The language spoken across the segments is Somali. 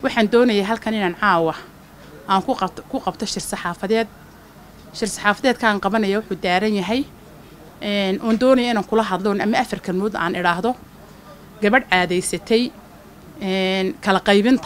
waxaan doonayay halkan inaan caawa aan ku qabto ku qabto shir saxaafadeed shir saxaafadeedkaan qabanaya wuxuu daaran yahay oon doonaya inaan kula hadloon ama afar kalmood aan idhaahdo gabadh caadaysatay kala qaybinta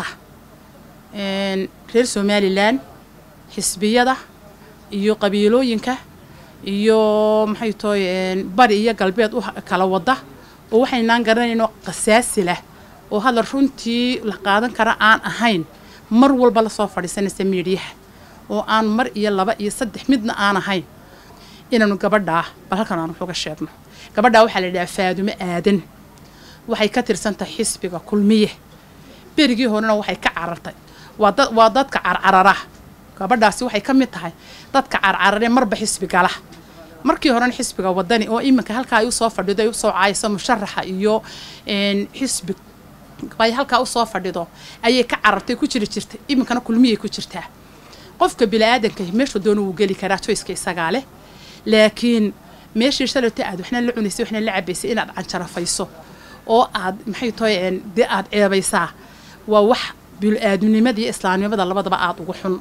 reer somalilan xisbiyada iyo qabiilooyinka iyo maxay tahay bari iyo galbeed u kala wada oo waxaynaan garanayno qasaasi lah oo hadal runtii la qaadan kara aan ahayn mar walba lasoo fadhiisanaysa miidhiyaha oo aan mar iyo laba iyo saddex midna aan ahayn inaanu gabadhaa bal halkan aan waxuga sheegno gabadhaa waxaa la yidhaha faadumo aadan waxay ka tirsantahay xisbiga kulmiye berigii horena waxay ka carartay waa dad waa dadka carcarara gabadhaasi waxay ka mid tahay dadka carcarare marba xisbi gala markii horena xisbiga wadani oo iminka halkaa ay usoo fadhido ay usoo caayso musharaxa iyo xisbi ay halkaa usoo fadhido ayay ka carartay ku jiri jirtay iminkana kulmiyay ku jirtaa qofka bini-aadanka meeshu doona wuu geli karaa joyska isagaa leh laakiin meeshii shalayta aad waxna la cunaysay waxna la cabaysay inaad canjarafayso oo aad maxay tahay dee aad ceebaysaa waa wax bini-aadamnimada iyo islaamnimada labadaba aada ugu xun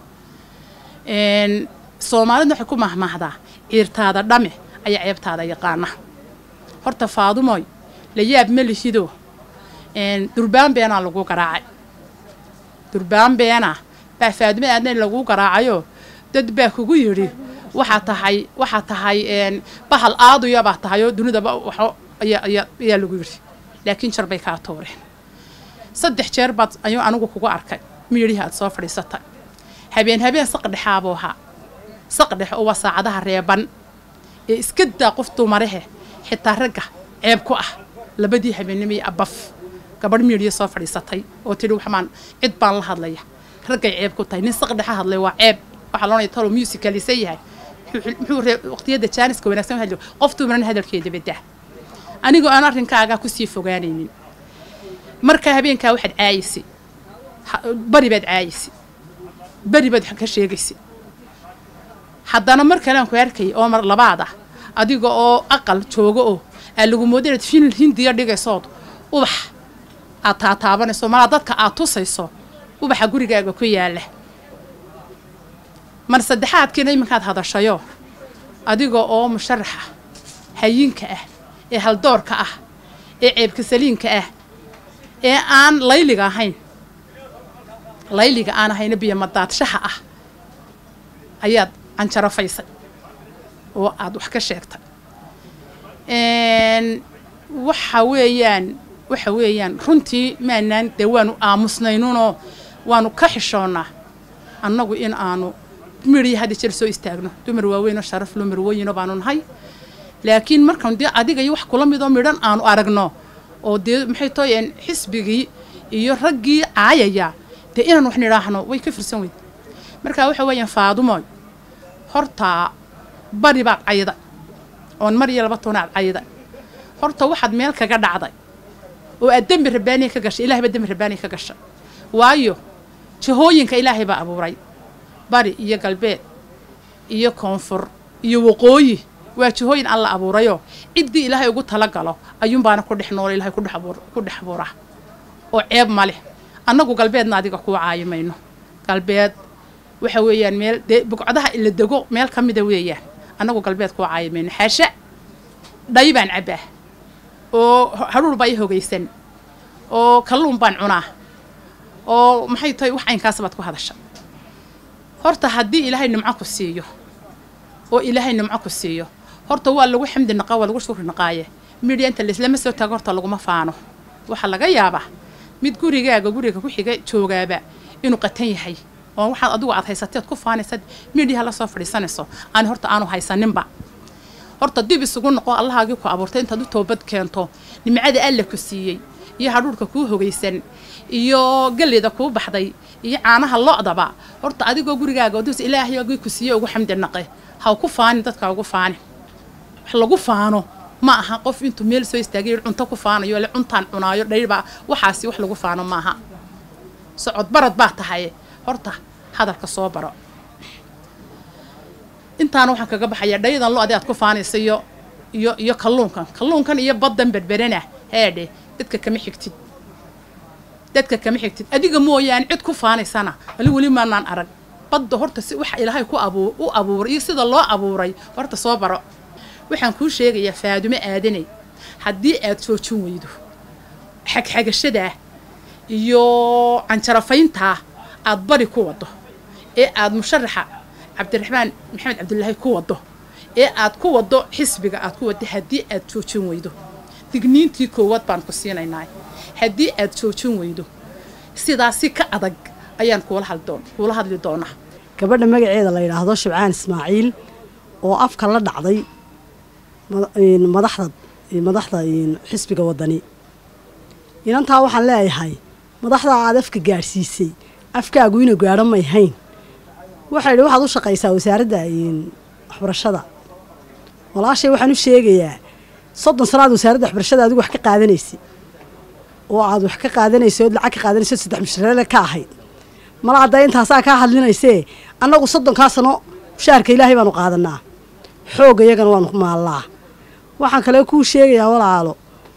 soomaalida waxay ku mahmaahdaa ciirtaada dhame ayaa ceebtaada yaqaana horta faadumoy la yaab ma lihido durbaan beenaa lagu garaacay durbaan beena baa faadumo aadna lagu garaacayo dad baa kugu yidhi waxaa tahay waxaa tahay bahal aaduya baa tahay oo dunidaba waxo ayaa lagu yidhi laakiin jar bay kaa tuureen saddex jeer baad ayuu anigu kugu arkay miidhihi aad soo fadhiisatay habeen habeen saqdhexaabuu ahaa saqdhex oo waa saacadaha reeban ee iska daa qof dumarahe xitaa ragga ceeb ku ah labadii habeennimay abaf gabadh miidhiya soo fadhiisatay oo tidhi waxbaan cid baan la hadlaya raggay ceeb ku tahay nin saqdhexa hadlay waa ceeb waxaa loonaya talo musicalisa yahay muxuu ree waqtiyada jaaniska wanaagsan hadlo qof dumaran hadalkeeda badaa anigoo aan arrinkaagaa kusii fogaanaynin markaa habeenkaa waxaad caayisay bari baad caayisay beri baad ka sheegaysay haddana mar kale aan ku arkay oo mar labaad ah adiga oo aqal jooga oo aa lagu mooda inaad fil hindiya dhigaysood ubax aad taataabanayso malaa dadka aad tusayso ubaxa gurigaaga ku yaala mar saddexaadkiina iminkaad hadashayo adiga oo musharaxa hayinka ah ee haldoorka ah ee ceebka saliinka ah ee aan layliga ahayn layliga aan ahayna biyo madaadshaha ah ayaad canjarafaysay oo aada wax ka sheegtay waxa weeyaan waxa weeyaan runtii maanaan dee waanu aamusnaynunoo waanu ka xishoonnaa annagu in aanu midhiya hadda jeer soo istaagno dumar waaweynoo sharaf loo marwooyino baanu nahay laakiin markaan dee adiga iyo wax kula midoo midhan aanu aragno oo dee maxay tahay xisbigii iyo raggii caayaya dee inaan wax nidhaahno way ka firsan weyd markaa waxa weeyaan faadumoy hortaa bari baad cayda oon mar iyo laba toonaad cayda horta waxaad meel kaga dhacday oo aad dembi rabaaniya ka gashay ilahay baa dembi rabaaniya ka gashay waayo jahooyinka ilaahay baa abuuray bari iyo galbeed iyo koonfur iyo waqooyi waa jahooyin alla abuurayoo ciddii ilaahay ugu talagalo ayuunbaana ku dhex noola ilahay ku dhex abuuraa oo ceeb ma leh annagu galbeedna adiga kuu caayi mayno galbeed waxa weeyaan meel dee bugcadaha la dego meel ka mida weeyaan annagu galbeed kuu caayi mayno xaasha dhay baan cabbaa oo hadhuur baa i hogaysan oo kalluun baan cunaa oo maxay tahay wax caynkaas baad ku hadasha horta haddii ilaahay nimco ku siiyo oo ilaahay nimco ku siiyo horta waa lagu xamdi naqaa waa lagu shukri naqaaye midhiya inta laislama soo taago horta laguma faano waxaa laga yaabaa mid gurigaaga guriga ku xiga joogaaba inuu qatan yahay oo waxaad adigu aad haysateed ku faanaysad midhiyaha la soo fadhiisanayso aan horta aanu haysaninba horta dib isugu noqo allahaagii ku abuurtay intaad u toobad keento nimcada alla ku siiyey iyo hadhuurka kuu hogaysan iyo galleyda kuu baxday iyo caanaha lo-daba horta adigoo gurigaaga dus ilaahayagii ku siiye ugu xamdi naqe ha ku faanin dadka ugu faani wax lagu faano ma aha qof intuu meel soo istaagay cunto ku faanayo le cuntaan cunaayo dhayrbaa waxaasi wax lagu faano maaha socod barad baa tahay horta hadalka soo baro intaana waxaan kaga baxayaa dhayadan lo-di aad ku faanaysa iyo iyo iyo kalluunkan kalluunkan iyo baddan berberana heedhe dadka kama xigtid dadka kama xigtid adiga mooyaane cid ku faanaysana wali weli maanaan arag badda horta si waxa ilaahay ku abuu u abuuray iyo sida loo abuuray horta soo baro waxaan kuu sheegayaa faadumo aadanay haddii aad joojin weydo xagxagashadaa iyo canjarafayntaa aad bari ku waddo ee aad musharaxa cabdiraxmaan maxamed cabdilaahi ku waddo ee aad ku waddo xisbiga aad ku waddo haddii aad joojin weydo digniintii koowaad baan ku siinaynaa haddii aad joojin weydo sidaasi ka adag ayaan kuula haddoon kuula hadli doonaa gabadha magaceeda la yidhaahdo shibcaan ismaaciil oo afka la dhacday madaxda madaxda xisbiga waddani inantaa waxaan leeyahay madaxdaa aad afka gaadhsiisay afkaagu ina gaadho may hayn waxaa yidhi waxaad u shaqaysaa wasaaradda waxbarashada walaashay waxaan u sheegayaa soddon sanaad wasaaradda waxbarashada adigu wax ka qaadanaysay oo aad wax ka qaadanaysay ood lacag ka qaadanaysa od saddex musharaale ka ahayd mala hadda intaasaa kaa hadlinaysee annagu soddonkaa sano mushaarka ilaahay baanu qaadanaa xoogga iyagana waanu ku maallaa waxaan kale kuu sheegayaa walaalo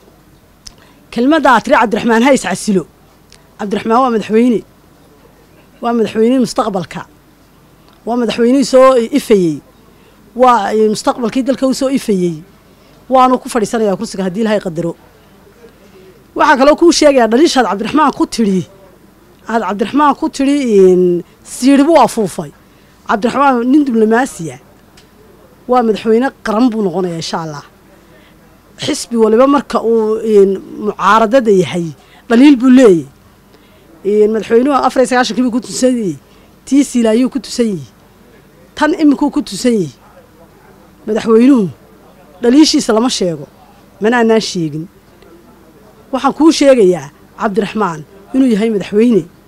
kelmadda aad tiri cabdiraxmaan hays casilo cabdiraxmaan waa madaxweyne waa madaxweynihii mustaqbalka waa madaxweynihii soo ifayey waa mustaqbalkii dalka u soo ifayey waanu ku fadhiisanayaa kursiga haddii ilahay qadaro waxaan kaloo kuu sheegayaa dhaliishaad cabdiraxmaan ku tidhi aad cabdiraxmaan ku tidhi siidhi buu afuufay cabdiraxmaan nin diblomaasiya waa madaxweyne qaran buu noqonayaa insha allah xisbi waliba marka uu mucaaradada yahay dhaliil buu leeyahy madaxweynuhu afar iyo sagaashankii buu ku tusan yihi tii silaayuu ku tusan yihi tan iminkuu ku tusan yihi madaxweynuhu dhaliishiisa lama sheego mana anaan sheegin waxaan kuu sheegayaa cabdiraxmaan inuu yahay madaxweyne